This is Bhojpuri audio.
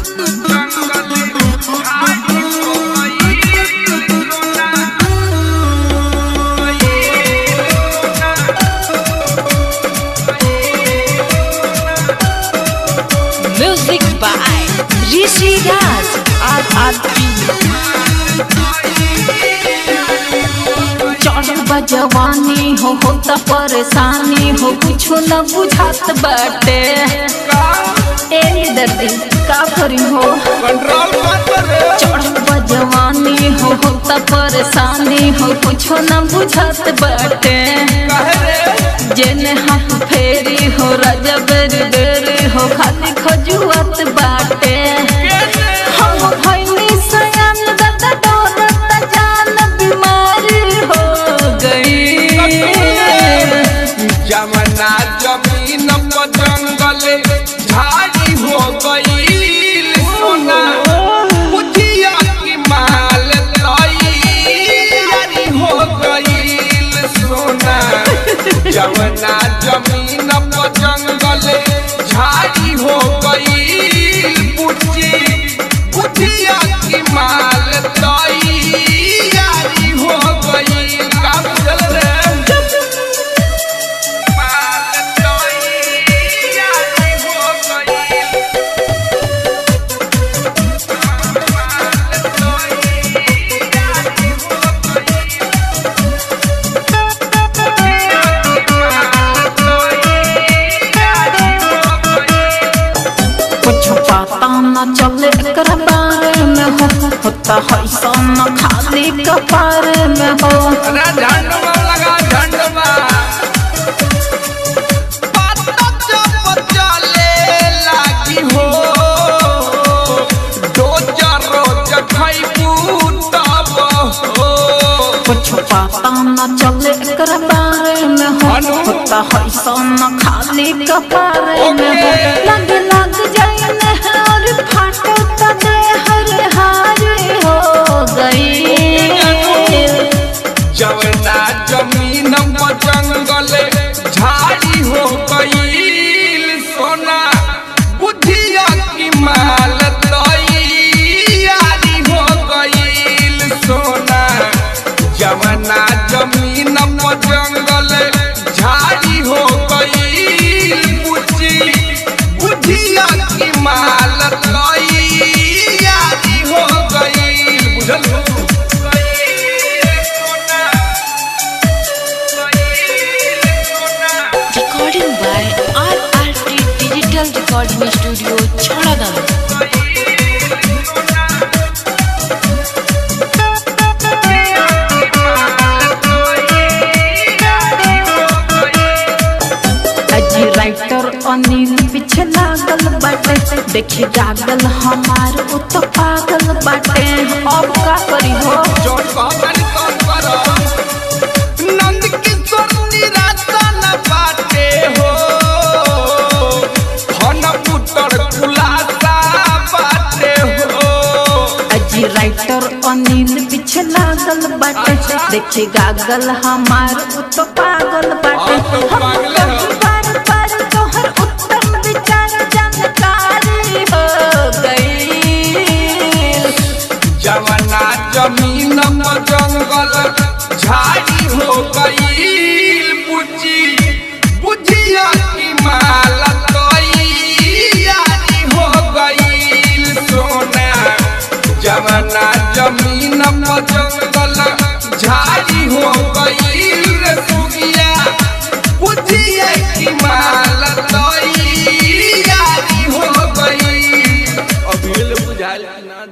Music by Rishi Raj RRP चढ़ल बा जवानी हो होता परेशानी हो कुछ न बुझात बाटे ए दर्दी का करी हो कंट्रोल मत रे चढ़ल बा जवानी हो होता परेशानी हो कुछ न बुझात बाटे कहे रे जेने हाथ फेरी हो राजा बेरी बेरी हो खाली खजुआत बाटे हम भइनी सयान दादा डोरत जान बीमारी हो गई जमना जमीन पर जंगल झाड़ी हो गईल सोना बुझिया की माल तैयारी हो गईल सोना जमना जमीन पर जंगल झाड़ी हो गईल बुझी बुझिया की माल तैयारी हो गईल का बुझल रे कुछ पता न चले एकरा बारे में हो होता है सन खाली कपारे में हो कुछ पता न चले एकरा बारे में हो अनु। होता है सन खाली कपारे में हो लग लग जाए नहर फाटो त दे हर हारे हो गई जवना जमीन पर जंगल झाड़ी हो गईल सोना बुझिया की माल तैयारी हो गईल सोना जवना जमीन पर जंगल झाड़ी हो गईल बुझी बुझिया की माल तैयारी हो गईल बुझल Recording by RRT Digital Recording Studio Chhadadam अजी राइटर अनिल पीछे लागल बाटे देखी जागल हमार उ तो पागल बाटे अब का करी हो जोन कहतनी कौन करम नंद किशोर निराशा न बाटे हो फन पुत्र खुलासा बाटे हो अजी राइटर अनिल पीछे लागल बाटे देखी गागल हमार उ तो पागल बाटे हाँ, तो हम पागल है। कहीं